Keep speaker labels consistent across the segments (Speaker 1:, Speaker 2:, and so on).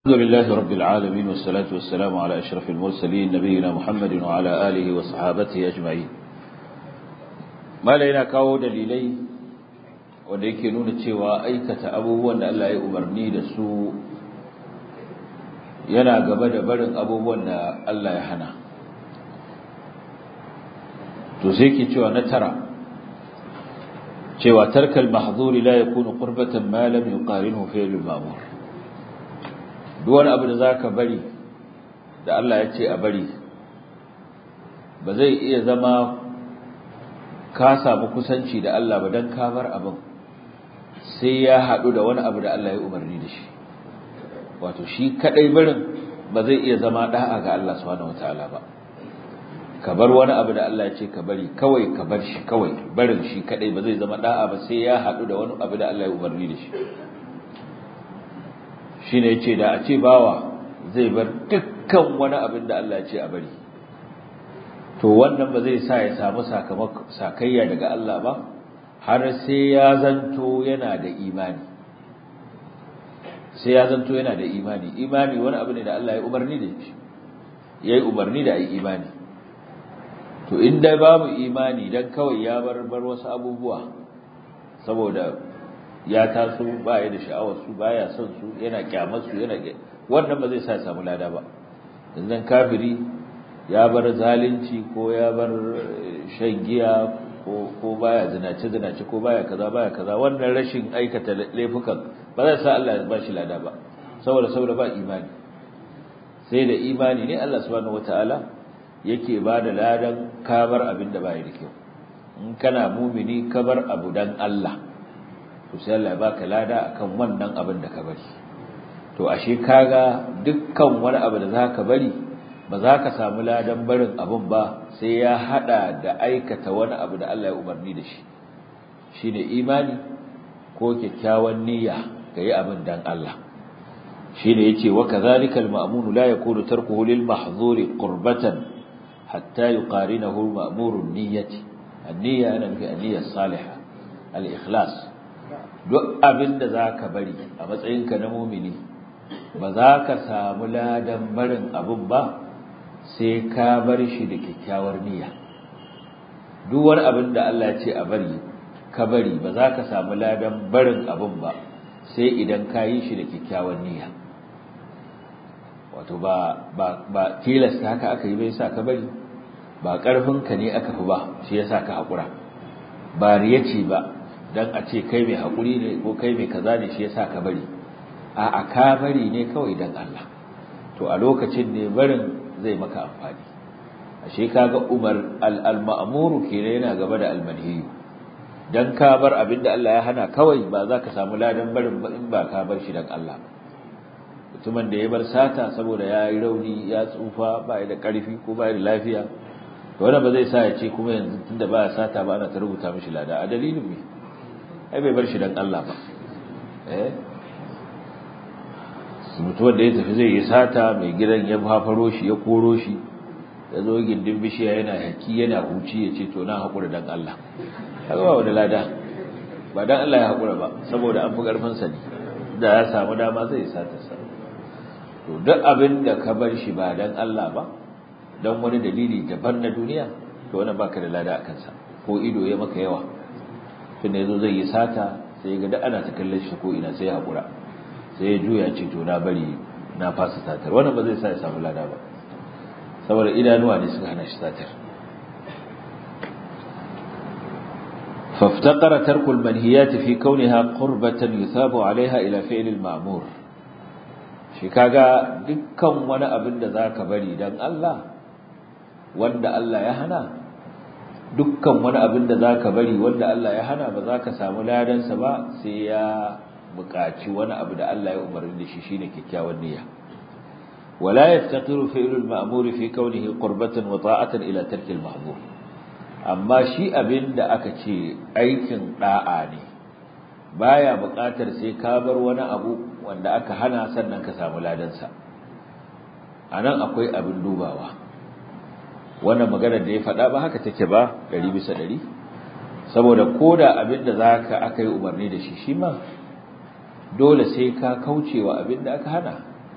Speaker 1: الحمد لله رب العالمين والصلاة والسلام على أشرف المرسلين نبينا محمد وعلى آله وصحابته أجمعين ما لنا كاو دليلي wanda yake nuna cewa aikata abubuwan da Allah ya umarni da su yana gaba da barin abubuwan da Allah ya hana to sai ke cewa na tara cewa tarkal mahzuri la yakunu qurbatan ma lam yuqarinhu fi'l al-ma'mur duk wani abu da zaka bari da Allah ya ce a bari ba zai iya zama ka samu kusanci da Allah ba dan ka bar abin sai ya haɗu da wani abu da Allah ya umarni da shi wato shi kadai barin ba zai iya zama da'a ga Allah subhanahu wataala ba ka bar wani abu da Allah ya ce ka bari kawai ka bar shi kawai barin shi kadai ba zai zama da'a ba sai ya haɗu da wani abu da Allah ya umarni da shi shine yace da a ce bawa zai bar dukkan wani abin da Allah ya ce a bari to wannan ba zai sa ya samu sakamakon sakayya daga Allah ba har sai ya zanto yana da imani sai ya zanto yana da imani imani wani abu ne da Allah ya umarni da shi yayi umarni da ai imani to inda babu imani dan kawai ya bar bar wasu abubuwa saboda ya taso baya da sha'awar su baya son su yana kyamar su yana wannan ba zai sa ya samu lada ba yanzu kafiri ya bar zalunci ko ya bar shan giya ko ko baya zinace zinace ko baya kaza baya kaza wannan rashin aikata laifukan ba zai sa Allah ya ba shi lada ba saboda saboda ba imani sai da imani ne Allah subhanahu wataala yake ba da ladan kabar abin da bai da kyau in kana mumini kabar abu dan Allah to sai Allah ya baka lada akan wannan abin da ka bari to ashe kaga dukkan wani abu da zaka bari ba za ka samu ladan barin abin ba sai ya hada da aikata wani abu da Allah ya umarni da shi shine imani ko kyakkyawan niyya yi abin dan Allah shine yace wa kadhalika al-ma'mun la yakunu tarkuhu lil mahzuri qurbatan hatta yuqarinahu al-ma'mur an-niyyati an-niyya ana fi an-niyya salihah al-ikhlas duk abin da zaka bari a matsayinka na mu'mini ba za ka samu ladan barin abin ba sai ka bar shi da kyakkyawar niyya duk wani abin da Allah ya ce a bari ka bari ba za ka samu ladan barin abin ba sai idan ka yi shi da kyakkyawar niyya wato ba ba ba tilasta haka aka yi bai sa ka bari ba karfin ka ne aka fi ba shi yasa ka hakura ba riya ce ba dan a ce kai mai hakuri ne ko kai mai kaza ne shi yasa ka bari a ka bari ne kawai dan Allah to a lokacin ne barin zai maka amfani ashe kaga umar al-ma'muru kenan yana gaba da al-manhiyu dan ka bar abinda Allah ya hana kawai ba za ka samu ladan barin ba in ba ka bar shi dan Allah mutumin da ya bar sata saboda ya yi rauni ya tsufa ba ya da karfi ko ba ya da lafiya to wannan ba zai sa ya ce kuma yanzu tunda ba ya sata ba ana ta rubuta mishi lada a dalilin me ai bai bar shi dan Allah ba eh mutuwar da ya tafi zai yi sata mai gidan ya fafaro shi ya koro shi ya zo gindin bishiya yana haki yana huci ya ce to na haƙura don Allah haka ba wani lada ba don Allah ya haƙura ba saboda an fi ƙarfinsa ne da ya samu dama zai sata sa to duk abin da ka bar shi ba don Allah ba don wani dalili daban na duniya to wani baka da lada a kansa ko ido ya maka yawa tun da ya zo zai yi sata sai ga duk ana ta kallon shi ko ina sai ya haƙura sai ya juya ce to na bari na fasa satar wannan ba zai sa ya samu lada ba saboda idanuwa ne suka hana shi satar فافتقر ترك المنهيات في كونها قربة يثاب عليها إلى فعل المأمور shi kaga dukkan wani abin da zaka bari dan Allah wanda Allah ya hana dukkan wani abin da zaka bari wanda Allah ya hana ba zaka samu ladan sa ba sai ya buƙaci wani abu da Allah ya umarni da shi shine kyakkyawan niyya wala yaftaqiru fi'lul ma'mur fi kawnihi qurbatan wa ta'atan ila tarki al-mahzur amma shi abin da aka ce aikin da'a ne baya buƙatar sai ka bar wani abu wanda aka hana sannan ka samu ladan sa anan akwai abin dubawa wannan maganar da ya faɗa ba haka take ba 100 bisa 100 saboda koda abin da zaka aka yi umarni da shi shi ma dole sai ka kaucewa abin da aka hana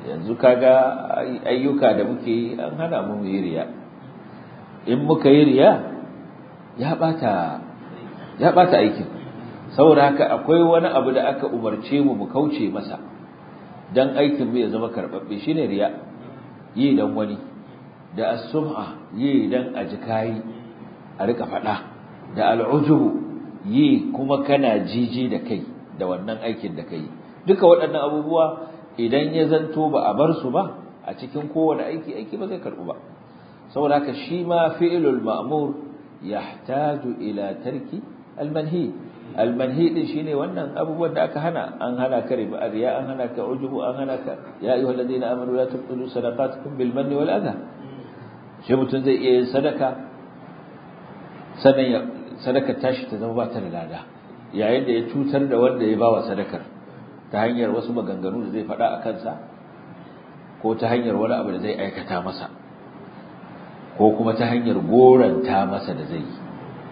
Speaker 1: yanzu kaga ayyuka da muke yi an hana mu yi riya in muka yi riya ya bata ya bata aikin saboda haka akwai wani abu da aka umarce mu mu kauce masa dan aikin mu ya zama karbabbe shine riya yi dan wani da as-sum'a yi dan aji kai a rika fada da al'ujubu yi kuma kana jiji da kai da wannan aikin da kai duka waɗannan abubuwa idan ya zanto ba a bar su ba a cikin kowane aiki aiki ba zai karbu ba saboda haka shi ma fi'lul ma'mur yahtaju ila tarki al-manhi al-manhi din shine wannan abubuwan da aka hana an hana ka riba riya an hana ka ujubu an hana ka ya ayyuhalladhina amanu la tubtilu sadaqatukum bil manni wal adha shi mutun zai iya yin sadaka sannan sadakar tashi ta zama ba ta da lada yayin da ya cutar da wanda ya bawa sadakar ta hanyar wasu maganganu da zai faɗa a kansa ko ta hanyar wani abu da zai aikata masa ko kuma ta hanyar goranta masa da zai yi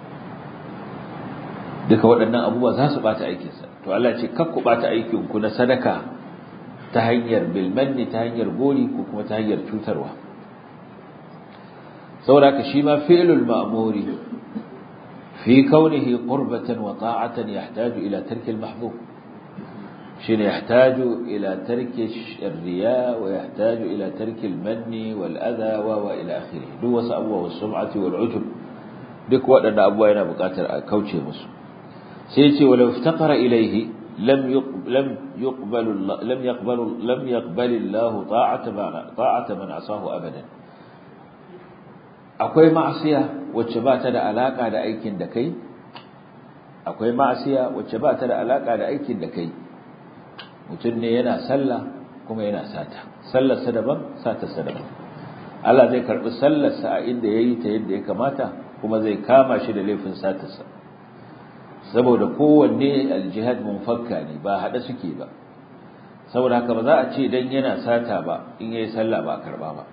Speaker 1: duka waɗannan abubuwa za su ɓata aikinsa to Allah ce kakku ɓata aikinku na sadaka ta hanyar bilmanni ta hanyar gori ko kuma ta hanyar cutarwa saboda haka shi ma fi'lul ma'muri في كونه قربة وطاعة يحتاج إلى ترك المحظور شين يحتاج إلى ترك الرياء ويحتاج إلى ترك المن والأذى وإلى آخره دوس أبوه والسمعة والعجب duk waɗanda abubuwa yana buƙatar a kauce musu sai ce walau iftaqara ilayhi lam lam yuqbalu lam yaqbalu lam yaqbali Allah ta'ata man ta'ata man asahu abadan akwai ma'asiya wacce ba ta da alaka da aikin da kai akwai ma'asiya wacce ba ta da alaka da aikin da kai mutum ne yana sallah kuma yana sata sallarsa daban satarsa daban Allah zai karbi sallarsa a inda yayi ta yadda ya kamata kuma zai kama shi da laifin satarsa saboda kowanne aljihad munfakka ne ba hada suke ba saboda haka ba za a ce dan yana sata ba in yayi sallah ba karba ba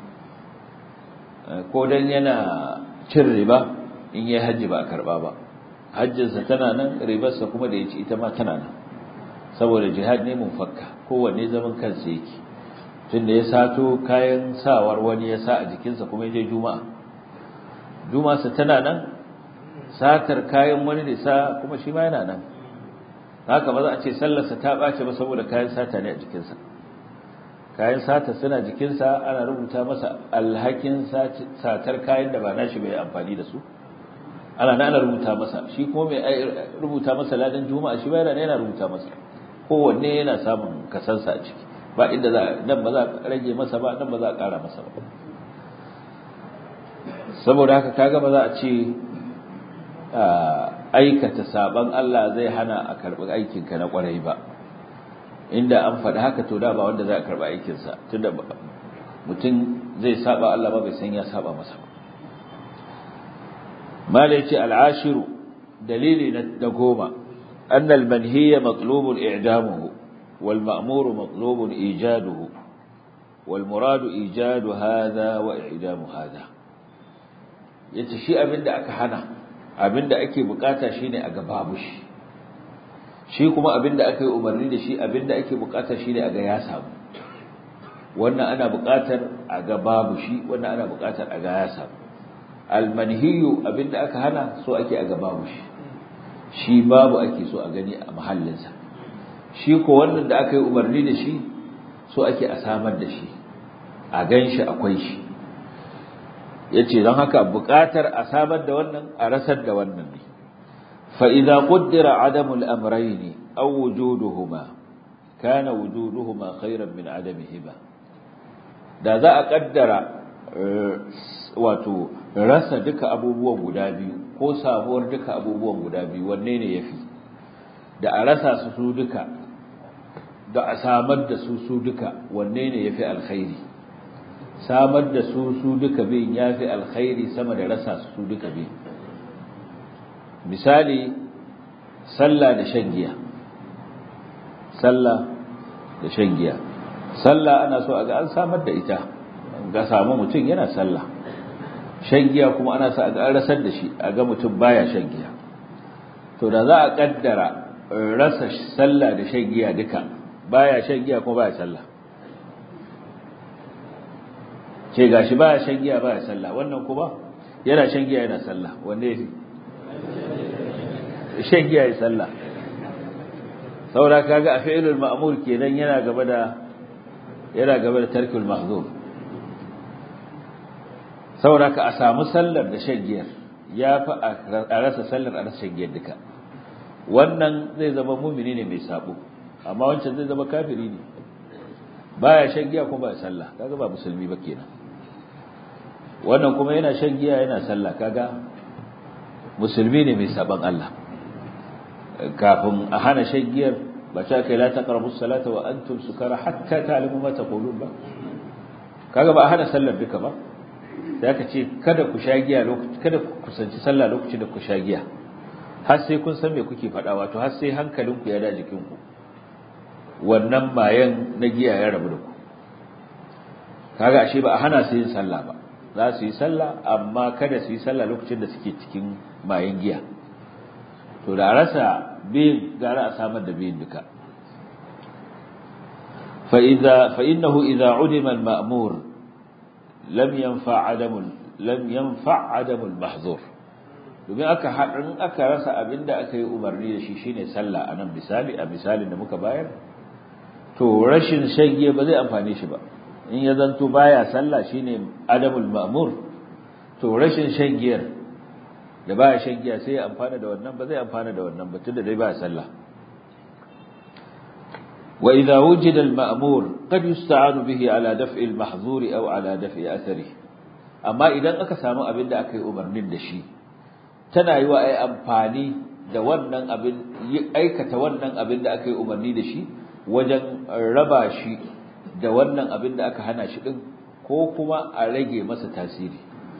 Speaker 1: ko dan yana cin riba in yayi haji ba karba ba hajjinsa tana nan ribarsa kuma da yaci ita ma tana nan saboda jihad ne munfakka kowanne zaman kansa yake tunda ya sato kayan sawar wani ya sa a jikinsa kuma ya je juma'a juma'a tana nan satar kayan wani da sa kuma shi ma yana nan haka ba za a ce sallarsa ta ɓace ba saboda kayan sata ne a jikinsa kayan sata suna jikinsa ana rubuta masa alhakin satar kayan da ba nashi bai amfani da su ana na ana rubuta masa shi kuma mai rubuta masa ladan juma'a shi bayana yana rubuta masa kowanne yana samun kasansa a ciki ba inda za nan ba za a rage masa ba nan ba za a ƙara masa ba saboda haka kaga ba za a ce aikata saban Allah zai hana a karɓi aikinka na ƙwarai ba inda an faɗi haka to da ba wanda za a karɓi aikinsa tunda mutum zai saba Allah ba bai san ya saba masa ba mala yace al'ashiru dalili na goma أن المنهي مطلوب إعدامه والمأمور مطلوب إيجاده والمراد إيجاد هذا وإعدام هذا يتشي أبن دا أكحنا أبن دا أكي بقاتا شيني أقبابش shi kuma abinda aka yi umarni da shi abinda ake bukata shine a ga ya samu wannan ana bukatar a ga babu shi wannan ana bukatar a ga ya samu almanhiyu abinda aka hana so ake a ga babu shi shi babu ake so a gani a mahallinsa shi ko wannan da aka yi umarni da shi so ake a samar da shi a gan shi akwai shi yace don haka bukatar a samar da wannan a rasar da wannan ne فإذا قدر عدم الأمرين أو وجودهما كان وجودهما خيرا من عدمهما da za a kaddara wato rasa duka abubuwan guda biyu ko samuwar duka abubuwan guda biyu wanne ne yafi da a rasa su su duka da a samar da su su duka wanne ne yafi alkhairi samar da su su duka bin yafi alkhairi sama da rasa su su duka bin misali sallah da shan giya sallah da shan giya sallah ana so a ga an samar da ita ga samu mutum yana sallah shan giya kuma ana so a ga an rasar da shi a ga mutum baya shan giya to da za a kaddara rasa sallah da shan giya duka baya shan giya kuma baya sallah ce gashi baya shan giya baya sallah wannan kuma yana shan giya yana sallah wanne yafi shan giya ya sallah saboda kaga a fi'ilul ma'mur kenan yana gaba da yana gaba da tarkul mahzur saboda ka a samu sallar da shan giyar ya fi a rasa sallar a rasa shan giyar duka wannan zai zama mumini ne mai sabo amma wancan zai zama kafiri ne baya shan giya kuma baya sallah kaga ba musulmi ba kenan wannan kuma yana shan giya yana sallah kaga musulmi ne mai saban Allah kafin a hana shan giyar ba ta kai la taqrabu salata wa antum sukara hatta ta'lamu ma taqulun ba kaga ba a hana sallar duka ba sai aka ce kada ku sha giya lokaci kada ku kusanci sallah lokacin da ku sha giya har sai kun san me kuke faɗa wato har sai hankalinku ya da jikinku wannan mayan na giya ya rabu da ku kaga ashe ba a hana su yin sallah ba za su yi sallah amma kada su yi sallah lokacin da suke cikin mayan giya to da rasa biyin gara a samar da biyin duka fa idza fa innahu idza udima al ma'mur lam yanfa adamu lam yanfa adamu al mahzur domin aka haɗin aka rasa abinda aka yi umarni da shi shine sallah anan misali a misalin da muka bayar to rashin shage ba zai amfane shi ba in ya zanto baya sallah shine adamul ma'mur to rashin shagiyar da baya shagiya sai ya amfana da wannan ba zai amfana da wannan ba tunda dai baya sallah wa idha wujida al ma'mur qad yusta'anu bihi ala daf'i al mahzur aw ala daf'i athari amma idan aka samu abin da aka yi umarnin da shi tana yi wa ai amfani da wannan abin aikata wannan abin da aka yi umarni da shi wajen raba shi da wannan abin da aka hana shi din ko kuma a rage masa tasiri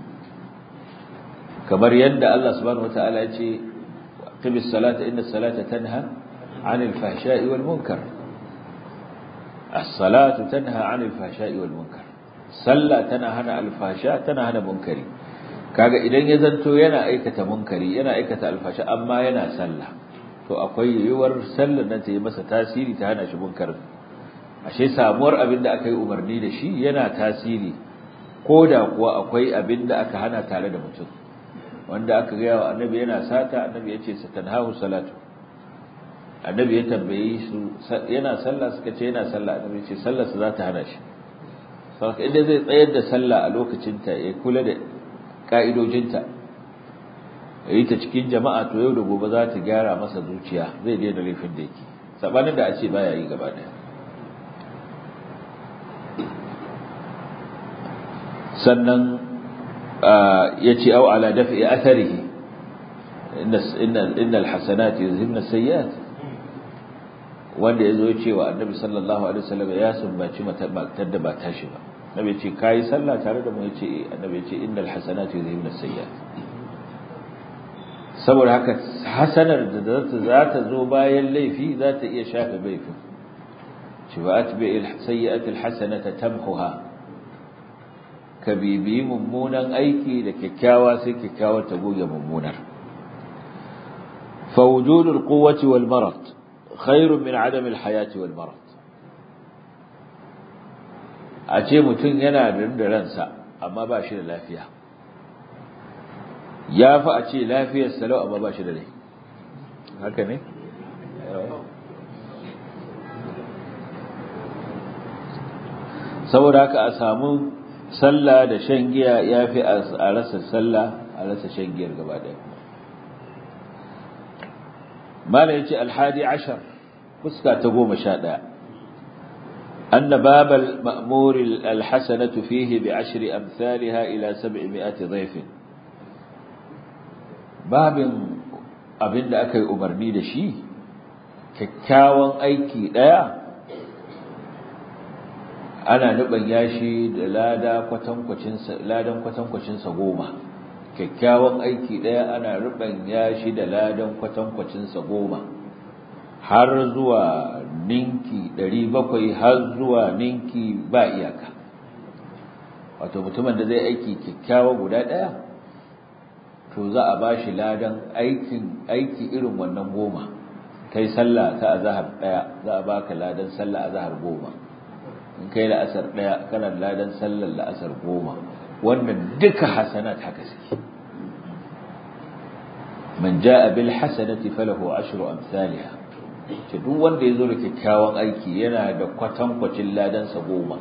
Speaker 1: kamar yadda Allah subhanahu wataala ya ce qimis salata inna salata tanha 'anil fahsha'i wal munkar as-salatu tanha 'anil fahsha'i wal munkar sallah tana hana alfasha tana hana munkari kaga idan ya zanto yana aikata munkari yana aikata alfasha amma yana sallah to akwai yiwuwar sallar nan ta yi masa tasiri ta hana shi munkarin ashe samuwar abin da aka yi umarni da shi yana tasiri ko da kuwa akwai abin da aka hana tare da mutum wanda aka gaya wa annabi yana sata annabi ya ce satanhahu salatu annabi ya tambaye su yana sallah suka ce yana sallah annabi ya ce sallar sa za ta hana shi saboda inda zai tsayar da sallah a lokacinta ya kula da ka'idojinta yi ta cikin jama'a to yau da gobe za ta gyara masa zuciya zai daina laifin da yake sabanin da a ce baya yi gaba daya sannan ya ce au ala dafi atharihi inna alhasanati yuzhibna sayyi'at wanda yazo ya ce wa annabi sallallahu alaihi wasallam ya sumbaci matar da ba tashi ba annabi ya ce kai sallah tare da mu ya ce annabi ya ce innal hasanati yuzhibna sayyi'at saboda haka hasanar da za ta zo bayan laifi za ta iya shafe laifin ci ba atbi sayyi'ati alhasanata tamhuha ka bibi mummunan aiki da kyakkyawa sai kyakkyawar ta goge mummunar fa wujudul quwwati wal marad khairun min adam al hayati wal marad a ce mutum yana da ransa amma ba shi da lafiya ya fi a ce lafiyar salau amma ba shi da rai haka ne saboda haka a samu sallah da shan giya ya fi a rasa sallah a rasa shan giyar gaba ɗaya mala ya ce alhadi ashar fuska ta goma sha ɗaya أن باب المأمور الحسنة فيه بعشر أمثالها إلى سبعمائة ضيف باب abin da aka yi umarni da shi kyakkyawan aiki ɗaya ana nuban yashi da lada ladan kwatankwacinsa goma kyakkyawan aiki ɗaya ana ruban yashi da ladan kwatankwacinsa goma har zuwa ninki ɗari bakwai har zuwa ninki ba iyaka wato mutumin da zai aiki kyakkyawa guda ɗaya to za a ba shi ladan aikin aiki irin wannan goma kai sallah ta azahar ɗaya za a baka ladan sallah azahar goma in kai la'asar ɗaya kana ladan sallar la'asar goma wannan duka hasanat haka suke man ja'a bil hasanati falahu ashru amsalha ce duk wanda yazo da kyakkyawan aiki yana da kwatankwacin ladan sa goma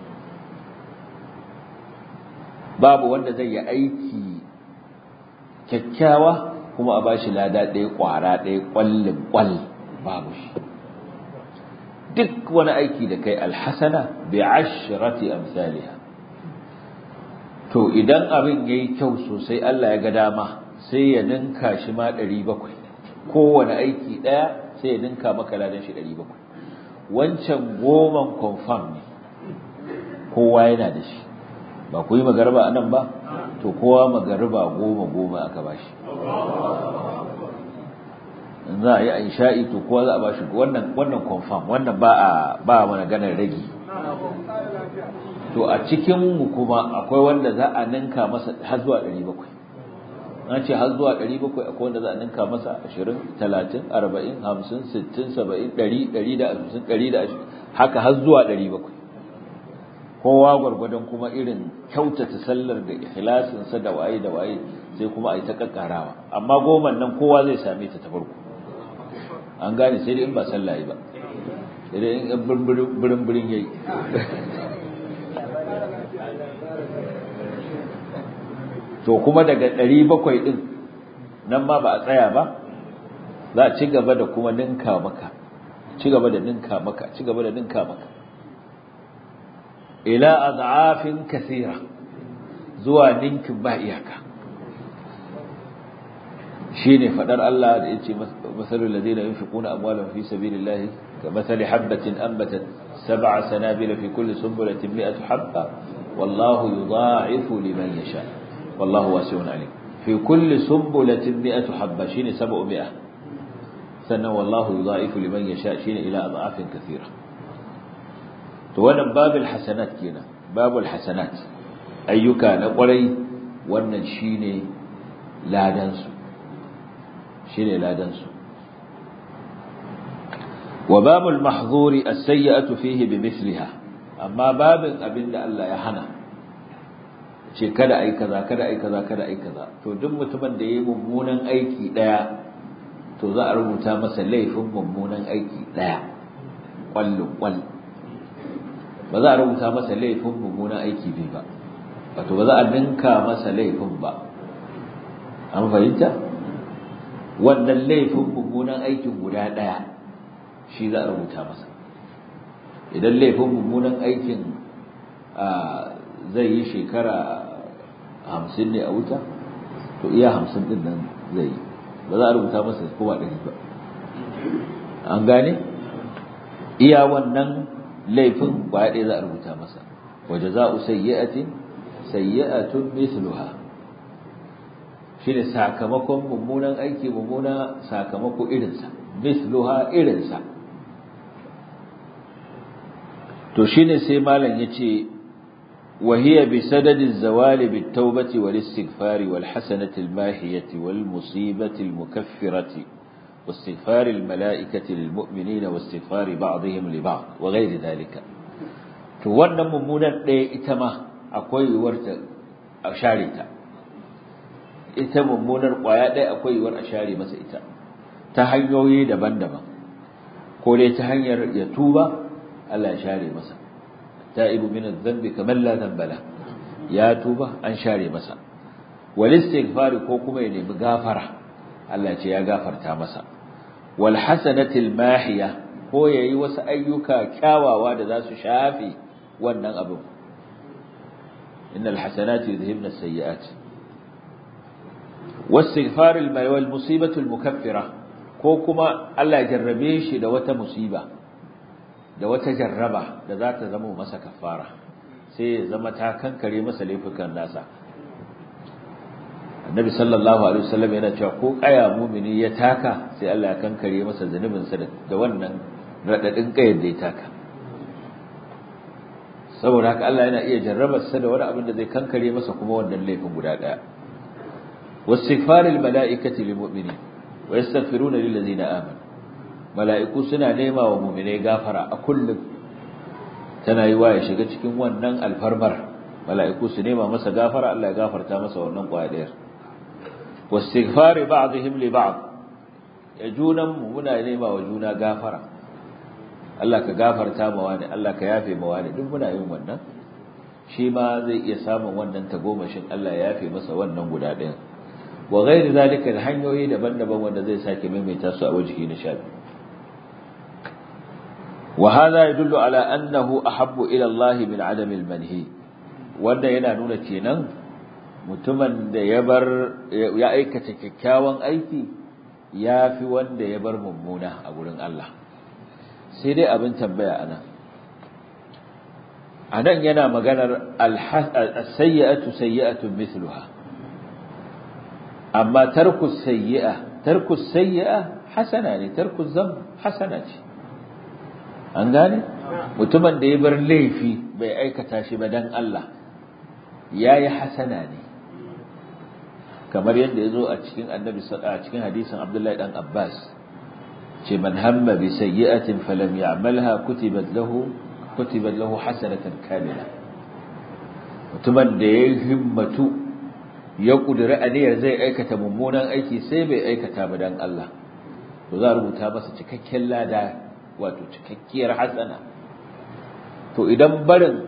Speaker 1: babu wanda zai yi aiki kyakkyawa kuma a bashi lada ɗaya ƙwara ɗaya ƙwallin ƙwall babu shi duk wani aiki da kai alhasana bi ashrati amsalha to idan abin yayi kyau sosai Allah ya ga dama sai ya ninka shi ma 700 kowane aiki daya sai ya ninka maka ladan shi 700 wancan goman confirm ne kowa yana da shi ba ku yi magarba anan ba to kowa magarba goma goma aka bashi za a yi a isha'i to kowa za a bashi wannan wannan confirm wannan ba a ba mana ganar ragi to a cikin mu kuma akwai wanda za a ninka masa har zuwa 700 an ce har zuwa 700 akwai wanda za a ninka masa 20 30 40 50 60 70 100 150 120 haka har zuwa 700 kowa gwargwadon kuma irin kyautata sallar da ikhlasin sa da waye da waye sai kuma a yi ta kakkarawa amma goman nan kowa zai same ta ta farko an gane sai dai in ba sallah ba sai dai in birin birin yayi to kuma daga 700 din nan ma ba a tsaya ba za a ci gaba da kuma ninka maka ci gaba da ninka maka ci gaba da ninka maka ila ad'afin kathira zuwa ninkin ba iyaka shine fadar Allah da yace masalul ladina yunfiquna amwalahum fi sabilillahi kamathali habatin anbatat sab'a sanabila fi kulli sunbulatin mi'atu habba wallahu yudha'ifu liman yasha wallahu wasi'un alim fi kulli sunbulatin mi'atu habba shine 700 sannan wallahu yudha'ifu liman yasha shine ila ad'afin kathira to wannan babul hasanat kenan babul hasanat ayyuka na kwarai wannan shine ladan su shine ladan su wa babul mahzuri as-sayyi'atu fihi bimithliha amma babin abinda Allah ya hana ce kada ai kaza kada ai kaza kada ai kaza to duk mutumin da yayi mummunan aiki daya to za a rubuta masa laifin mummunan aiki daya kwallon kwal ba za a rubuta masa laifin mummunan aiki biyu ba wato ba za a ninka masa laifin ba an fahimta wannan laifin mummunan aikin guda daya shi za a rubuta masa idan laifin mummunan aikin zai yi shekara hamsin ne a wuta to iya hamsin din nan zai yi ba za a rubuta masa kowa ɗari ba an gane iya wannan laifin ba ɗaya za a rubuta masa waje za a sayyi'atin sayyi'atun misluha shi ne sakamakon mummunan aiki mummuna sakamako irinsa misluha irinsa to shine sai malam yace وهي بسدد الزوال بالتوبة والاستغفار والحسنة الماهية والمصيبة المكفرة واستغفار الملائكة للمؤمنين واستغفار بعضهم لبعض وغير ذلك wannan mummunan ɗaya ita ma akwai yiwuwar a share ta ita mummunar ƙwaya ɗaya akwai yiwuwar a share masa ita ta hanyoyi daban-daban ko dai ta hanyar ya tuba Allah ya share masa ta'ibu min adh-dhanbi kaman la dhanba la ya tuba an share masa wal istighfar ko kuma ya nemi gafara Allah ce ya gafarta masa wal hasanatil mahiya ko yayi wasu ayyuka kyawawa da za su shafe wannan abin innal hasanati yudhhibna as-sayyi'at wastighfar al musibatu al-mukaffira ko kuma Allah ya jarrabe shi da wata musiba da wata jarraba da za ta zama masa kafara sai ya zama ta kankare masa laifukan nasa annabi sallallahu alaihi wasallam yana cewa ko kaya mumini ya taka sai Allah ya kankare masa zanubinsa da wannan radadin kayar da ya taka saboda haka Allah yana iya jarrabar sa da wani abin da zai kankare masa kuma wannan laifin guda daya wastighfaril malaikati lil mu'minin wa yastaghfiruna lil ladzina amanu mala'iku suna nema wa mu'minai gafara a kullum tana yi wa ya shiga cikin wannan alfarmar mala'iku su nema masa gafara Allah ya gafarta masa wannan ƙwayar wastighfari ba'dihim li ba'd ya junan mu muna nema wa juna gafara Allah ka gafarta ma wani Allah ka yafe ma wani duk muna yin wannan shi ma zai iya samun wannan tagomashin Allah ya yafe masa wannan guda ɗayan wa ghairi zalika da hanyoyi daban-daban wanda zai sake maimaita su a wajihi na shafi wa hadha yadullu ala annahu ahabbu ila Allah min adam al-manhi wanda yana nuna kenan mutumin da ya bar ya aikata kyakkyawan aiki yafi wanda ya bar mummuna a gurin Allah sai dai abin tambaya anan anan yana maganar as-sayyi'atu sayyi'atun mithluha amma tarku sayyi'a tarku sayyi'a hasana ne tarku zam hasana ce an gane mutumin da ya bar laifi bai aikata shi ba dan Allah yayi hasana ne kamar yadda yazo a cikin annabi a cikin hadisin Abdullahi dan Abbas ce man hamma bi sayyi'atin falam ya'malha kutibat lahu kutibat lahu hasanatan kamila mutumin da ya himmatu ya kudura aniyar zai aikata mummunan aiki sai bai aikata ba dan Allah to za a rubuta masa cikakken lada wato cikakkiyar hasana to idan barin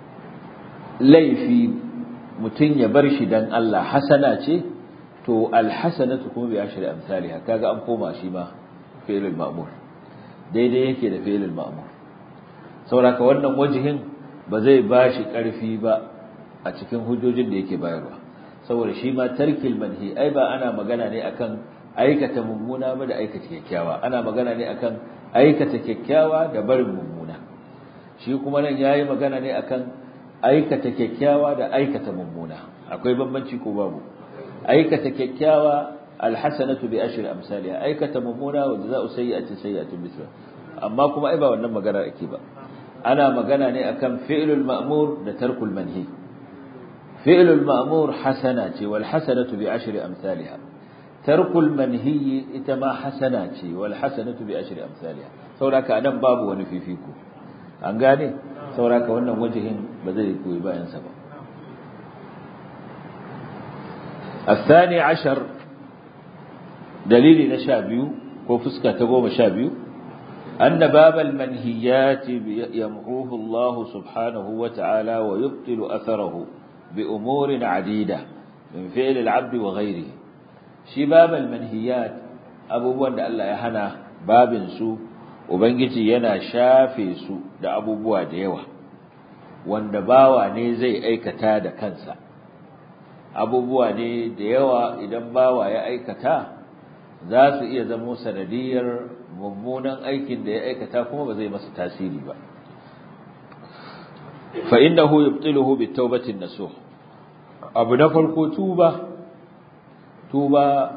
Speaker 1: laifi mutum ya bar shi dan Allah hasana ce to alhasanatu kuma bi ashri amsalha kaga an koma shi ma fi'lul ma'mur daidai yake da fi'lul ma'mur saboda wannan wajihin ba zai bashi karfi ba a cikin hujjojin da yake bayarwa saboda shi ma tarkil manhi ai ba ana magana ne akan aikata mummuna ba da aikata kyakkyawa ana magana ne akan aikata kyakkyawa da barin mummuna shi kuma nan yayi magana ne akan aikata kyakkyawa da aikata mummuna akwai bambanci ko babu aikata kyakkyawa alhasanatu bi ashri amsalha aikata mummuna wa jazaa'u sayyi'atin sayyi'atun mithla amma kuma ai ba wannan magana ake ba ana magana ne akan fi'lul ma'mur da tarkul manhi fi'lul ma'mur hasana ce wal hasanatu bi ashri amsalha tarkul manhi ita ma hasana ce wal hasanatu bi ashri amsalha saboda anan babu wani fifiko an gane saboda wannan wajihin ba zai koyi bayan sa ba الثاني عشر دليل نشابيو وفسكة تقوم شابيو أن باب المنهيات يمحوه الله سبحانه وتعالى ويبطل أثره بأمور عديدة من فعل العبد وغيره شي باب المنهيات أبو بوان الله يهنا باب سو وبنجي ينا شافي سو da abubuwa da yawa wanda bawa ne zai aikata da kansa abubuwa ne da yawa idan bawa ya aikata za su iya zamo sanadiyar mummunan aikin da ya aikata kuma ba zai masa tasiri ba fa innahu yubtiluhu bitawbatin nasuh abu na farko tuba tuba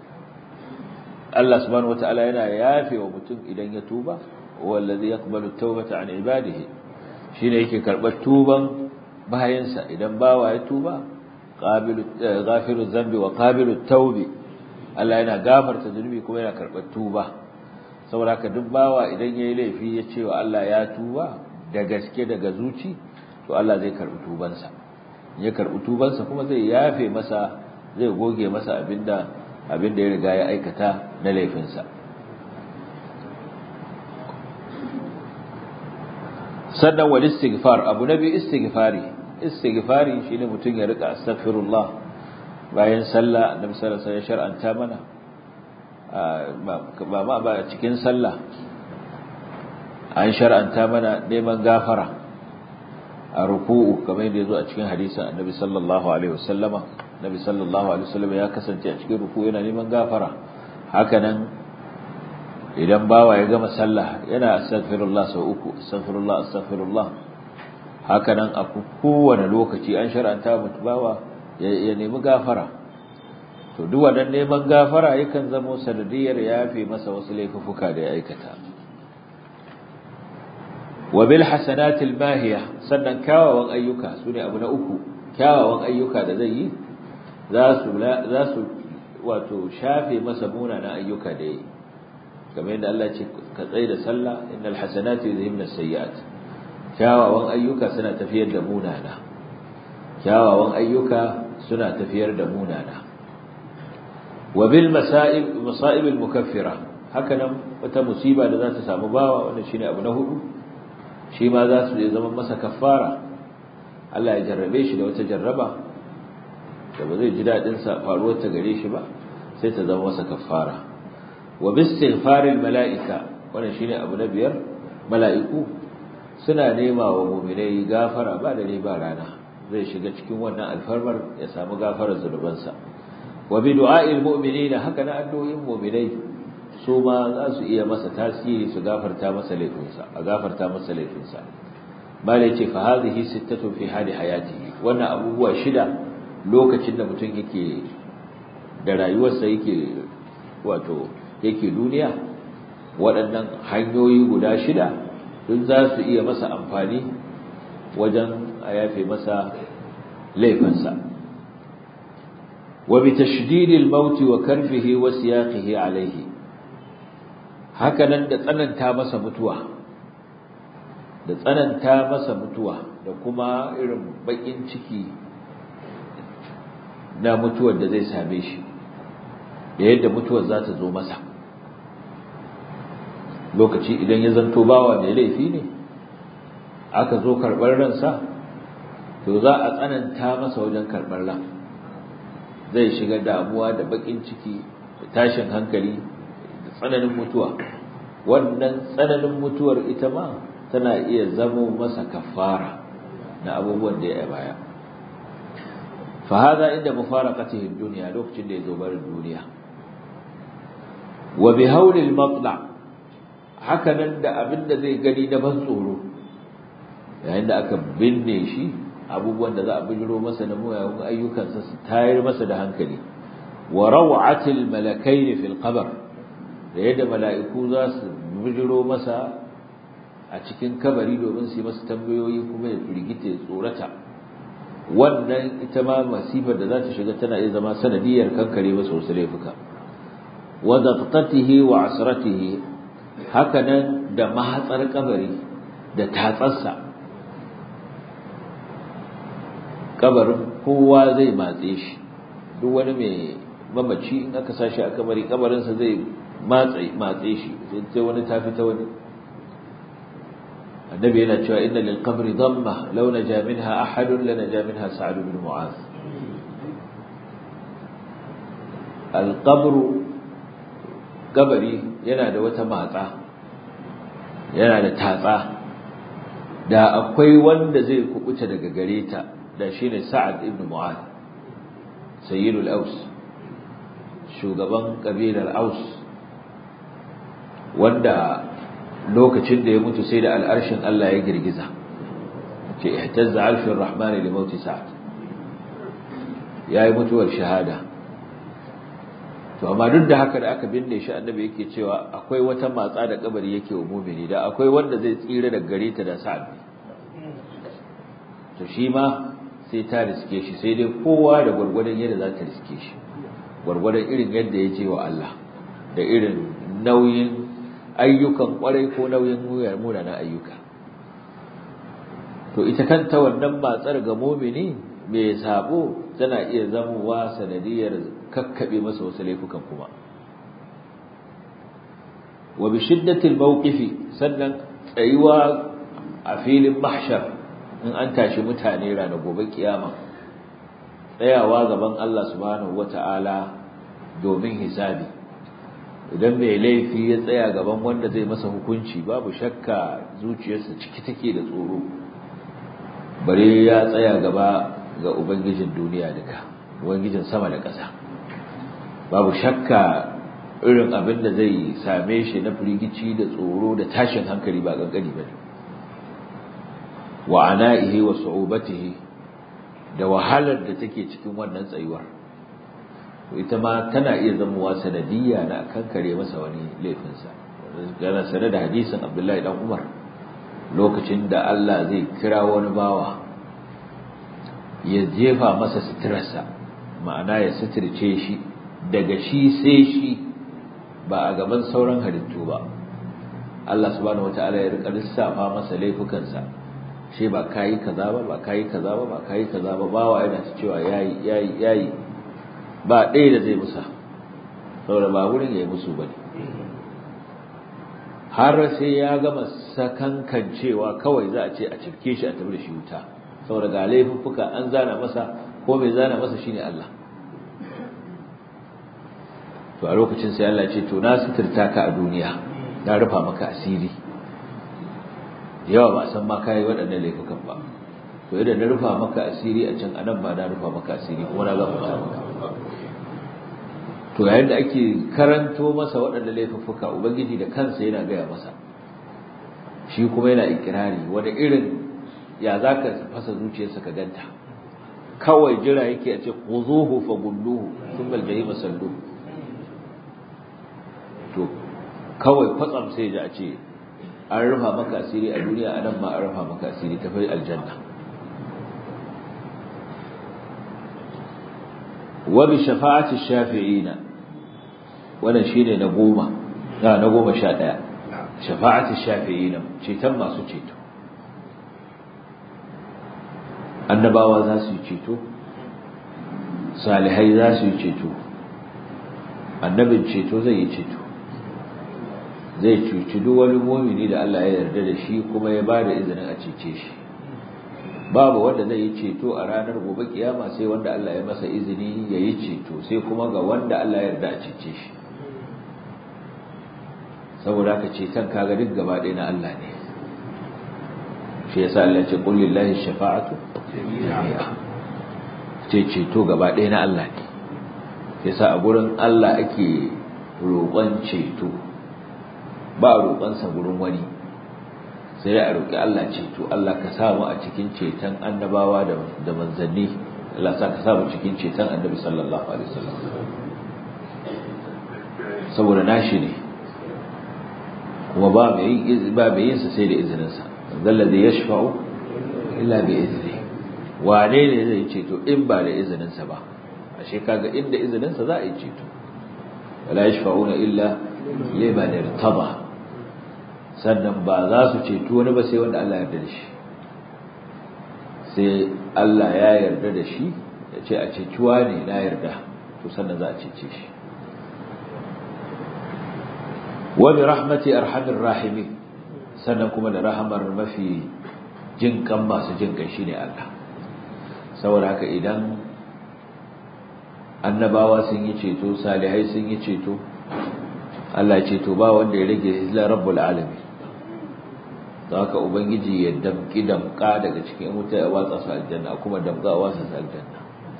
Speaker 1: Allah subhanahu wataala yana yafe wa mutum idan ya tuba wallazi yaqbalu at-taubata an ibadihi shine yake karbar tuban bayansa idan bawa ya tuba qabilu ghafiru dhanbi wa qabilu at-taubi Allah yana gafarta zunubi kuma yana karbar tuba saboda haka duk bawa idan yayi laifi ya ce wa Allah ya tuba da gaske daga zuci to Allah zai karbi tubansa ya karbi tubansa kuma zai yafe masa zai goge masa abinda abinda ya riga ya aikata na laifinsa sannan wal istighfar abu nabi istighfari istighfari shine mutum ya rika astaghfirullah bayan sallah annabi sallallahu alaihi wasallam ya shar'anta mana ba ma ba cikin sallah an shar'anta mana neman gafara a ruku'u kamar yadda yazo a cikin hadisin annabi sallallahu alaihi wasallama nabi sallallahu alaihi wasallam ya kasance a cikin ruku'u yana neman gafara hakanan idan bawa ya gama sallah yana astaghfirullah sau uku astaghfirullah astaghfirullah hakanan a kowane lokaci an shar'anta mutu bawa ya nemi gafara to duk wannan neman gafara yakan zama sanadiyar yafe masa wasu laifuka da ya aikata wa bil hasanatil mahiya sannan kyawawan ayyuka sune abu na uku kyawawan ayyuka da zai yi za su za su wato shafe masa munanan ayyuka da yi kamar yadda Allah ce ka tsaye da sallah innal hasanati yuzhibna sayyi'at kyawawan ayyuka suna tafiyar da munana kyawawan ayyuka suna tafiyar da munana wa bil masa'ib masa'ib al mukaffira haka nan wata musiba da za ta samu bawa wannan shine abu na hudu shi ma za su zama masa kaffara Allah ya jarrabe shi da wata jarraba da ba zai ji dadin sa faruwar ta gare shi ba sai ta zama masa kaffara wa bistighfaril mala'ika wannan shine abu na biyar mala'iku suna nema wa mu'minai gafara ba da ba rana zai shiga cikin wannan alfarmar ya samu gafarar zunubansa wa bi du'a'il mu'minina haka na addu'o'in mu'minai su ma za su iya masa tasiri su gafarta masa laifinsa a gafarta masa laifinsa bala yace fa hadhihi sittatu fi hali hayatihi wannan abubuwa shida lokacin da mutum yake da rayuwarsa yake wato yake duniya waɗannan hanyoyi guda shida duk za su iya masa amfani wajen a yafe masa laifinsa wa bi tashdidil maut wa karfihi wa siyaqihi alayhi haka nan da tsananta masa mutuwa da tsananta masa mutuwa da kuma irin bakin ciki na mutuwar da zai same shi da yadda mutuwar za ta zo masa lokaci idan ya zanto bawa mai laifi ne aka zo karɓar ransa to za a tsananta masa wajen karɓar ran zai shiga damuwa da bakin ciki da tashin hankali da tsananin mutuwa wannan tsananin mutuwar ita ma tana iya zamo masa kafara na abubuwan da ya baya fa hada inda mufaraqatihi dunya lokacin da ya zo barin duniya wa bi hawli al-matla haka nan da abin da zai gani na ban tsoro yayin da aka binne shi abubuwan da za a bijiro masa na muyayen ayyukansa su tayar masa da hankali wa raw'atil malakaini fil qabr da yadda mala'iku za su bijiro masa a cikin kabari domin su yi masa tambayoyi kuma ya firgita ya tsorata wannan ita ma masifar da za ta shiga tana iya zama sanadiyar kankare masa wasu laifuka wa daqtatihi wa asratihi haka nan da mahatsar kabari da tatsarsa kabarin kowa zai matse shi duk wani mai mamaci in aka sashi a kabari kabarinsa zai matse shi sai wani tafi ta wani annabi yana cewa inna lil qabri dhamma law naja minha ahadun la naja minha sa'd bin mu'az al qabru kabari yana da wata matsa yana da tatsa da akwai wanda zai kubuta daga gare ta da shine Sa'ad ibn Mu'adh sayyidul Aus shugaban kabilar Aus wanda lokacin da ya mutu sai da al'arshin Allah ya girgiza ce ihtazza arshur rahman li mauti Sa'ad yayi mutuwar shahada to amma duk da haka da aka binne shi annabi yake cewa akwai wata matsa da kabari yake wa mu'mini da akwai wanda zai tsira daga gare ta da Sa'ad to shi ma sai ta riske shi sai dai kowa da gwargwadon yadda za ta riske shi gwargwadon irin yadda ya ce wa Allah da irin nauyin ayyukan kwarai ko nauyin munanan ayyuka to ita kanta wannan matsar ga mumini mai sabo tana iya zamowa sanadiyar kakkabe masa wasu laifukan kuma wa bi shiddatil mawqifi sannan tsayuwa a filin mahshar in an tashi mutane ranar gobe kiyama tsayawa gaban Allah subhanahu wata'ala domin hisabi idan mai laifi ya tsaya gaban wanda zai masa hukunci babu shakka zuciyarsa ciki take da tsoro bare ya tsaya gaba ga ubangijin duniya duka ubangijin sama da ƙasa babu shakka irin abin da zai same shi na firgici da tsoro da tashin hankali ba kankani bane wa ana'ihi wa su'ubatihi da wahalar da take cikin wannan tsayuwar ita ma tana iya zamowa sanadiyya na kankare masa wani laifinsa yana sane da hadisin Abdullahi dan Umar lokacin da Allah zai kira wani bawa ya jefa masa suturarsa ma'ana ya suturce shi daga shi sai shi ba a gaban sauran halittu ba Allah subhanahu wataala ya rika lissafa masa laifukansa shi ba kayi kaza ba ba kayi kaza ba ba kayi kaza ba bawa yana ta cewa yayi yayi yayi ba ɗaya da zai musa saboda ba wurin ya yi musu bane har sai ya gama sakankan cewa kawai za a ce a cirke shi a tafi da shi wuta saboda ga laifuffuka an zana masa ko mai zana masa shine Allah to a lokacin sai Allah ce to na suturta ka a duniya na rufa maka asiri yawa ba san ma kai waɗannan laifukan ba to idan na rufa maka asiri a can anan ba na rufa maka asiri kuma na gafarta maka to yayin da ake karanto masa waɗannan laifuffuka ubangiji da kansa yana gaya masa shi kuma yana ikirari wani irin ya zaka fasa zuciyarsa ka ganta kawai jira yake a ce khuzuhu fa gulluhu thumma al-jahima salluhu to kawai kwatsam sai ji a ce an rufa maka asiri a duniya a nan ma an rufa maka asiri ta fi aljanna wa bi shafa'ati shafi'ina wannan shine na goma na na goma sha ɗaya shafa'ati shafi'ina ceton masu ceto annabawa za su yi ceto salihai za su yi ceto annabin ceto zai yi ceto zai cuci duk wani mumini da Allah ya yarda da shi kuma ya bada izinin a cece shi babu wanda zai yi ceto a ranar gobe kiyama sai wanda Allah ya masa izini ya yi ceto sai kuma ga wanda Allah ya yarda a cece shi saboda haka ceton kaga duk gaba ɗaya na Allah ne shi yasa Allah ya ce qul lillahi shafa'atu jami'a ce ceto gaba ɗaya na Allah ne yasa a gurin Allah ake roƙon ceto ba roƙonsa gurin wani sai a roƙi Allah ceto Allah ka samu a cikin ceton annabawa da manzanni Allah sa ka samu cikin ceton annabi sallallahu alaihi wasallam saboda nashi ne kuma ba mai yin ba mai yin sa sai da izinin sa zallazi yashfa'u illa bi izni wane ne zai ceto in ba da izinin sa ba ashe kaga inda izinin sa za a yi ceto wala yashfa'una illa liman irtada sannan ba za su ceto wani ba sai wanda Allah ya yarda da shi sai Allah ya yarda da shi ya ce a cecuwa ne na yarda to sannan za a cece shi wa bi rahmati arhamir rahimin sannan kuma da rahamar mafi jin kan masu jin kai shine Allah saboda haka idan annabawa sun yi ceto salihai sun yi ceto Allah ce to ba wanda ya rage illa rabbul alamin haka ubangiji ya damki damka daga cikin wuta ya watsa su aljanna kuma damka watsa su aljanna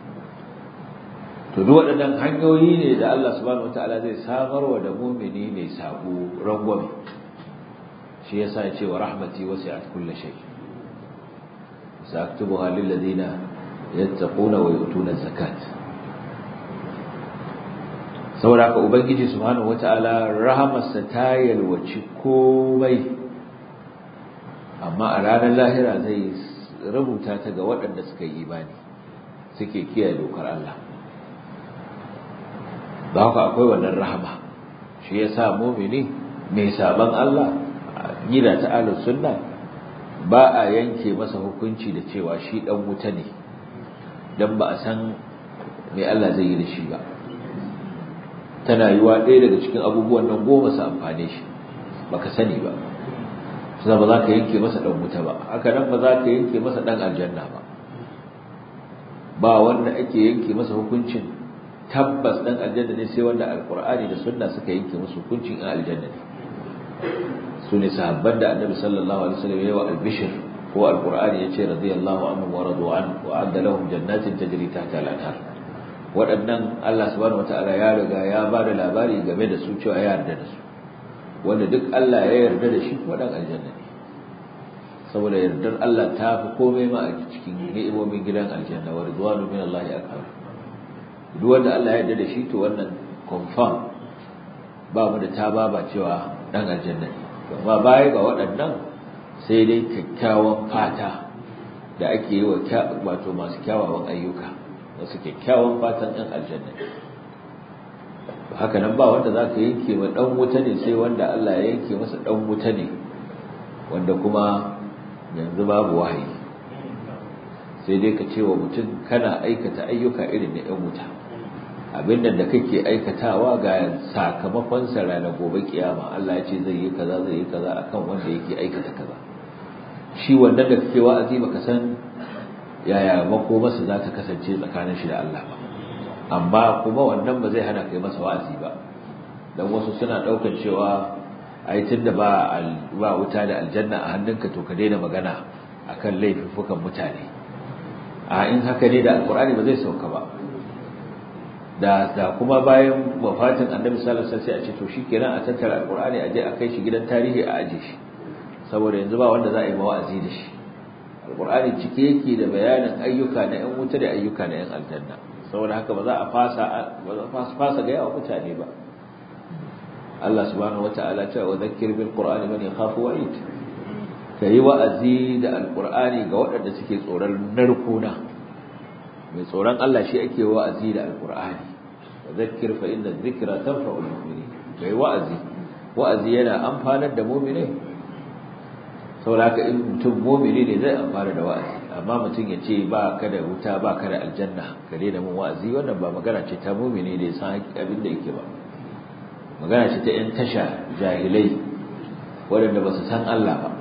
Speaker 1: to duk waɗannan hanyoyi ne da Allah subhanahu wataala zai samar wa da mumini mai sabo rangwame shi yasa ya ce wa rahmati wasi'at kulli shay sa'aktubuha lil ladina yattaquna wa yu'tuna zakat saboda haka ubangiji subhanahu wataala rahamarsa ta yalwaci komai amma a ranar lahira zai rubuta ta ga waɗanda suka yi imani suke kiyaye dokar Allah da haka akwai wannan rahama shi ya sa mumini mai saban Allah gida ta ahlus sunna ba a yanke masa hukunci da cewa shi dan wuta ne dan ba a san me Allah zai yi da shi ba tana yiwa ɗaya daga cikin abubuwan nan goma su amfane shi baka sani ba sai ba za ka yanke masa dan wuta ba haka nan ba za ka yanke masa dan aljanna ba ba wanda ake yanke masa hukuncin tabbas dan aljanna ne sai wanda alqur'ani da sunna suka yanke masa hukuncin in aljanna ne su ne sahabban da annabi sallallahu alaihi wasallam ya wa albishir ko alqur'ani ya ce radiyallahu anhu wa radu an wa adda lahum jannatin tajri tahta al-anhar waɗannan Allah subhanahu wataala ya riga ya ba da labari game da su cewa ya yarda da su wanda duk Allah ya yarda da shi kuma dan aljanna ne saboda yardar Allah ta fi komai ma a cikin ni'imomin gidan aljanna wa ridwanu min Allah akbar duk wanda Allah ya yarda da shi to wannan confirm ba mu da ta baba cewa dan aljanna ne amma baya ga waɗannan sai dai kyakkyawan fata da ake yi wa wato masu kyawawan ayyuka wasu kyakkyawan fatan ɗan aljanna haka nan ba wanda za ka yanke wa ɗan wuta ne sai wanda Allah ya yanke masa ɗan wuta ne wanda kuma yanzu babu wahayi sai dai ka ce wa mutum kana aikata ayyuka irin na 'yan wuta abin da kake aikatawa ga sakamakon sa ranar gobe kiyama Allah ya ce zai yi kaza zai yi kaza akan wanda yake aikata kaza shi wannan da kake wa'azi baka san yaya makomarsa za ta kasance tsakanin shi da Allah ba amma kuma wannan ba zai hana kai masa wa'azi ba dan wasu suna daukar cewa ai tunda ba ba wuta da aljanna a hannunka to ka daina magana akan laifukan mutane a in haka ne da alqur'ani ba zai sauka ba da da kuma bayan wafatin annabi sallallahu alaihi wasallam sai a ce to shikenan a tattara alqur'ani a je a kai shi gidan tarihi a aje shi saboda yanzu ba wanda za a yi wa'azi da shi alqur'ani cike yake da bayanin ayyuka na yan wuta da ayyuka na yan aljanna saboda haka ba za a fasa ba za a fasa ga yawa mutane ba Allah subhanahu wata'ala ce wa zakkir bil qur'ani man yakhafu wa'id kai wa'azi da alqur'ani ga waɗanda suke tsoron narkona mai tsoron Allah shi ake wa'azi da alqur'ani wa zakkir fa inna dhikra tanfa'ul mu'minin kai wa'azi wa'azi yana amfanar da mu'mini saboda haka in mutum mu'mini ne zai amfana da wa'azi amma mutum ya ce ba ka da wuta ba ka da aljanna ka daina mun wa'azi wannan ba magana ce ta mu'mini da ya san abin da yake ba magana ce ta 'yan tasha jahilai waɗanda ba su san Allah ba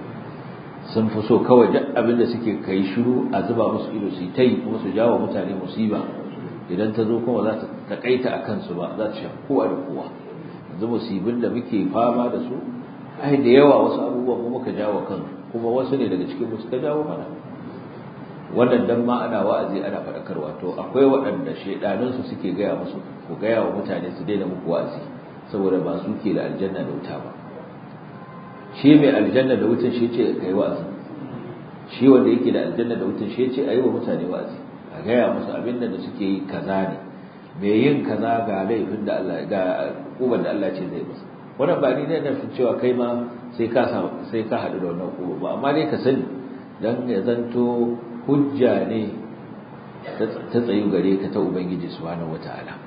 Speaker 1: sun fi so kawai duk abin da suke kai shiru a zuba musu ido su yi ta yi kuma su jawo mutane musiba idan ta zo kuma za ta takaita a kansu ba za ta shafi kowa da kowa yanzu musibin da muke fama da su ai da yawa wasu abubuwan mu muka jawo kan kuma wasu ne daga cikin mu suka jawo mana wannan dan ma ana wa'azi ana faɗakarwa to akwai waɗanda shedanunsu suke gaya musu ku gaya wa mutane su daina muku wa'azi saboda ba su ke da aljanna da wuta ba shi mai aljanna da wutan shi ce kai wa'azi shi wanda yake da aljanna da wutan shi ce ayi wa mutane wa'azi a gaya musu abin da suke yi kaza ne mai yin kaza ga laifin da Allah ga hukumar da Allah ce zai masa wannan ba ni ne na cewa kai ma sai ka sai ka haɗu da wannan hukuma ba amma dai ka sani dan ya zanto hujja ne ta tsayu gare ka ta ubangiji subhanahu wataala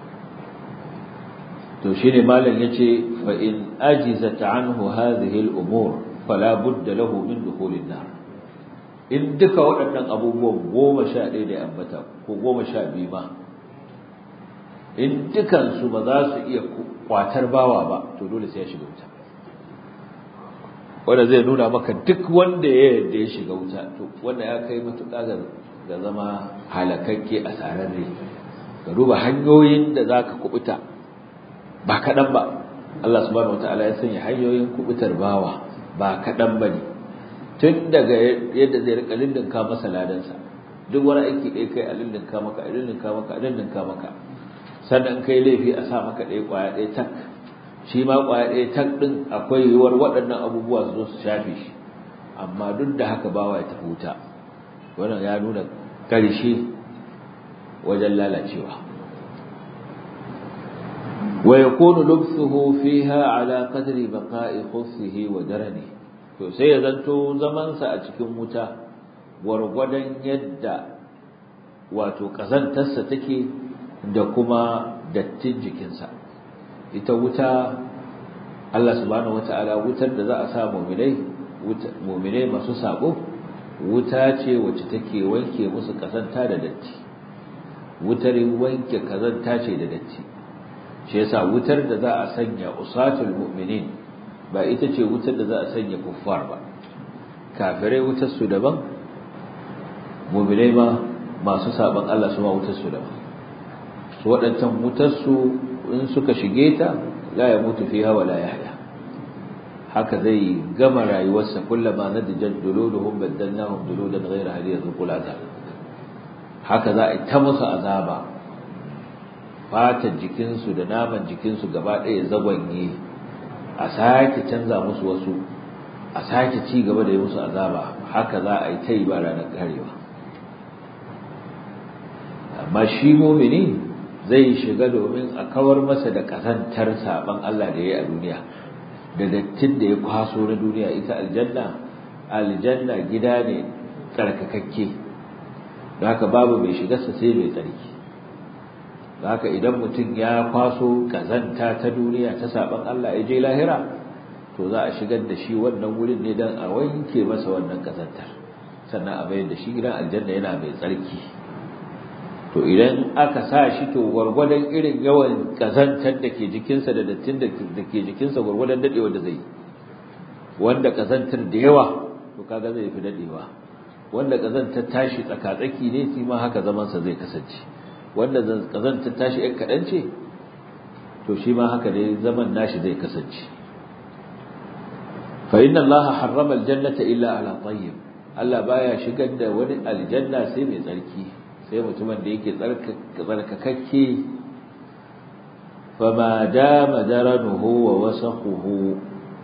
Speaker 1: to shine malam yace fa in ajizat anhu hadhihi al-umur fala budda lahu min dukhulin nar in duka waɗannan abubuwan goma sha ɗaya da ambata ko goma sha biyu ba in dukansu ba za su iya kwatar bawa ba to dole sai ya shiga wuta wanda zai nuna maka duk wanda ya yarda ya shiga wuta to wanda ya kai matuƙa ga zama halakakke a sararre ka duba hanyoyin da za ka kubuta ba kaɗan ba Allah subhanahu wataala ya sanya hanyoyin kubutar bawa ba kaɗan ba ne tun daga yadda zai rika lindinka masa ladansa duk wani aiki ɗaya kai a lindinka maka a lindinka maka a lindinka maka sannan kai laifi a sa maka ɗaya ƙwaya ɗaya tak shi ma ƙwaya ɗaya tak ɗin akwai yiwuwar waɗannan abubuwa su zo su shafe shi amma duk da haka bawa ya tafi wuta wannan ya nuna ƙarshe wajen lalacewa ويكون لبثه فيها على قدر بقاء خفه ودرنه to sai ya zanto zamansa a cikin wuta gwargwadon yadda wato kazantarsa take da kuma dattin jikinsa ita wuta Allah subhanahu wataala wutar da za a sa mu'minai mu'minai masu sabo wuta ce wacce take wanke musu kazanta da datti wutar wanke kazanta ce da datti shi yasa wutar da za a sanya usatul mu'minin ba ita ce wutar da za a sanya kuffar ba kafirai wutar su daban mu'minai ma masu saban Allah su ma wutar su daban su waɗancan wutar su in suka shige ta la ya mutu fiha wa la yahya haka zai gama rayuwarsa kullama nadijat duluduhum baddalnahum duludan ghayra hadi yadhuqul azab haka za a yi ta musu azaba fatan jikinsu da naman jikinsu gaba ɗaya zagwanye a sake canza musu wasu a sake ci gaba da yi musu azaba haka za a yi ta yi ba ranar karewa amma shi mumini zai shiga domin a kawar masa da kasantar saban Allah da ya yi a duniya da dattin da ya kwaso na duniya ita aljanna aljanna gida ne tsarkakakke da haka babu mai shigarsa sai mai tsarki da haka idan mutum ya kwaso kazanta ta duniya ta saban Allah ya je lahira to za a shigar da shi wannan wurin ne dan a wanke masa wannan kazantar sannan a bayar da shi gidan aljanna yana mai tsarki to idan aka sa shi to gwargwadon irin yawan kazantar da ke jikinsa da dattin da ke jikinsa gwargwadon dadewa da zai wanda kazantar da yawa to kaga zai fi dadewa wanda kazantar tashi tsakatsaki ne shi ma haka zaman sa zai kasance wanda kazantar tashi ɗan kaɗan ce to shi ma haka ne zaman nashi zai kasance fa inna allaha harrama aljannata illa ala tayyib Allah baya shigar da wani aljanna sai mai tsarki sai mutumin da yake tsarkakakke fama dama daranuhu wa wasakhuhu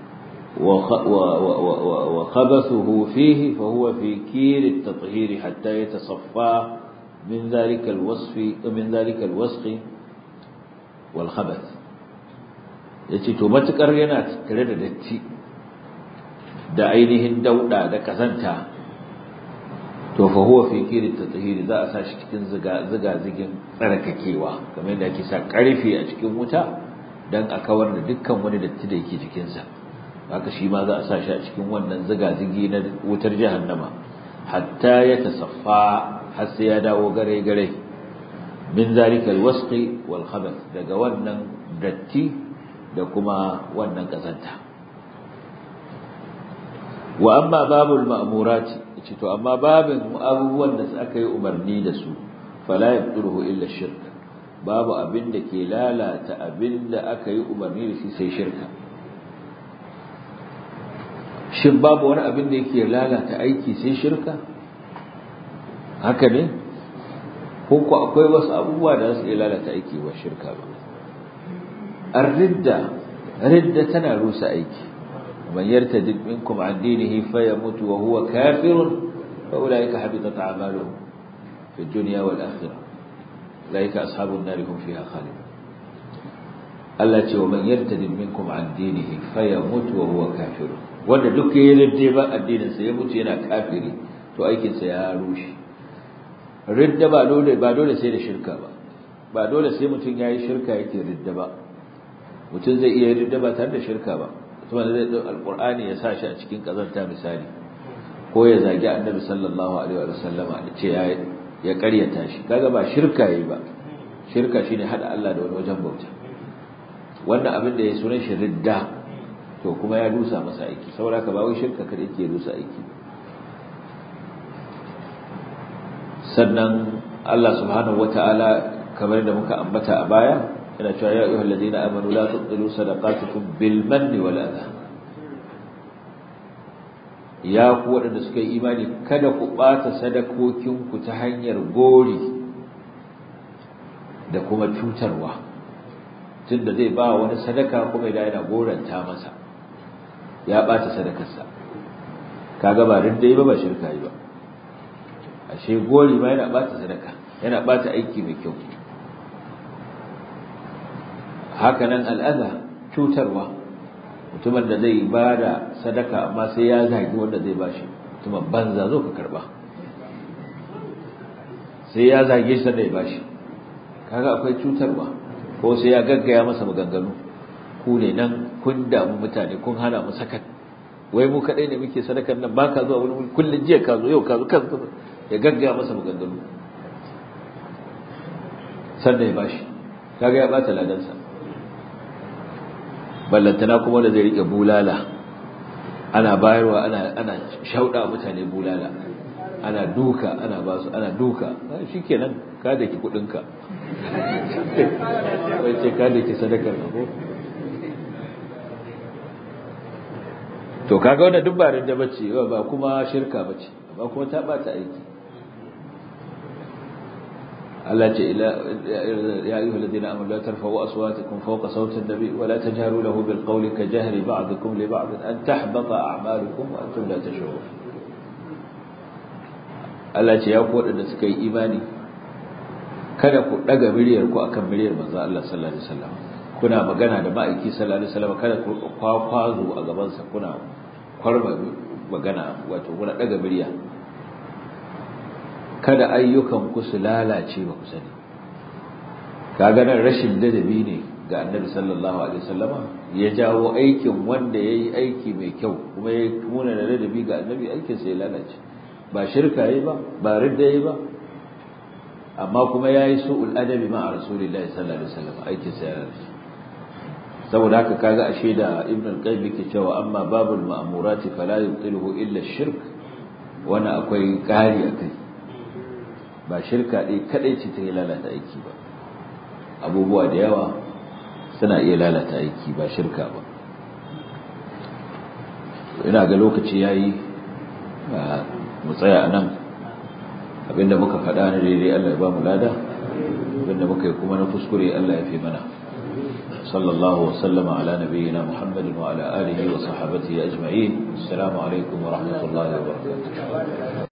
Speaker 1: wa khabathuhu fihi fa huwa fi kir at-tathhir hatta yatasaffa min dhalika al-wasf min dhalika al-wasq wal khabath yace to matukar yana tare da datti da ainihin dauda da kazanta to fa huwa fi kiri tatahiri za a sashi cikin ziga ziga zigin tsarkakewa kamar yadda ake sa karfe a cikin wuta dan a kawar da dukkan wani datti da yake jikin sa haka shi ma za a sa shi a cikin wannan ziga zigi na wutar jahannama hatta ya tasaffa har sai ya dawo gare gare min zalika alwasqi wal khabath daga wannan datti da kuma wannan kazanta wa amma babul ma'murati ce to amma babin abubuwan da aka yi umarni da su fala yabduruhu illa shirk babu abin da ke lalata abin da aka yi umarni da shi sai shirka shin babu wani abin da yake lalata aiki sai shirka haka ne ko ko akwai wasu abubuwa da su iya lalata aiki ba shirka ba ar-ridda ridda tana rusa aiki من يرتد منكم عن دينه فيموت وهو كافر فأولئك حبطت أعمالهم في الدنيا والآخرة أولئك أصحاب النار هم فيها خالدون التي ومن يرتد منكم عن دينه فيموت وهو كافر wanda duk ya ridde ba addinin sa ya mutu yana kafiri to aikin sa ya rushe ridda ba dole ba dole sai da shirka ba ba dole sai mutum yayi shirka yake ridda ba mutum zai iya ridda ba tare da shirka ba mutum da zai ɗau alƙur'ani ya sa shi a cikin ƙazanta misali ko ya zagi annabi sallallahu alaihi wa sallama da ce ya ƙaryata shi kaga ba shirka yi ba shirka shine hada Allah da wani wajen bauta wannan abin da ya sunan shi ridda to kuma ya rusa masa aiki saboda ka ba wai shirka kada yake rusa aiki sannan Allah subhanahu wataala kamar da muka ambata a baya yana cewa ya ayyuhal ladina amanu la tubtilu sadaqatukum bil manni wal adha ya ku wadanda suka yi imani kada ku bata sadakokin ku ta hanyar gori da kuma cutarwa tunda zai ba wani sadaka kuma idan yana goranta masa ya bata sadakarsa kaga ba dai ba ba shirka yi ba ashe gori ma yana bata sadaka yana bata aiki mai kyau hakanan al'aza cutarwa mutumin da zai ba da sadaka amma sai ya zagi wanda zai ba shi mutumin banza zo ka karba sai ya zage shi da ya ba shi kaga akwai cutarwa ko sai ya gaggaya masa maganganu ku ne nan kun damu mutane kun hana mu sakat wai mu kadai ne muke sadakar nan baka zuwa wani kullun jiya ka zo yau ka zo kan ya gaggaya masa maganganu sannan ya bashi kaga ya bata ladansa ballantana kuma da zai rike bulala ana bayarwa ana ana shauda mutane bulala ana duka ana ba su ana duka shikenan ka da ki kudin ka wai ce ka da ki sadakar ko to kaga wannan duk ba da bace ba kuma shirka bace ba kuma ta bata aiki Allah ce ila ya ayyuhal ladina amanu la tarfa'u aswatakum fawqa sawti an-nabi wa la tajharu lahu bil qawli ka jahri ba'dikum li ba'd an tahbata a'malukum wa antum la tash'urun Allah ce ya ku wadanda suka yi imani kada ku daga miliyar ku akan miliyar manzo Allah sallallahu alaihi wasallam kuna magana da ma'aiki sallallahu alaihi wasallam kada ku kwakwazo a gaban sa kuna kwarma magana wato kuna daga miliya kada ayyukan ku su lalace ba ku sani kaga nan rashin ladabi ne ga annabi sallallahu alaihi wasallama ya jawo aikin wanda ya yi aiki mai kyau kuma ya muna da ladabi ga annabi aikinsa ya lalace ba shirka yi ba ba ridda yi ba amma kuma ya yi su'ul adabi ma a rasulillahi sallallahu alaihi wasallam aikinsa ya lalace saboda haka kaga ashe da ibn al-qayyim yake cewa amma babul ma'murati fala yubtiluhu illa ash-shirk wani akwai kari akai ba shirka dai kadai ce ta lalata aiki ba abubuwa da yawa suna iya lalata aiki ba shirka ba ina ga lokaci yayi mu tsaya anan abinda muka faɗa na daidai Allah ya ba mu lada abinda muka yi kuma na kuskure Allah ya fi mana صلى الله وسلم على نبينا محمد وعلى آله وصحبه أجمعين السلام عليكم ورحمة الله وبركاته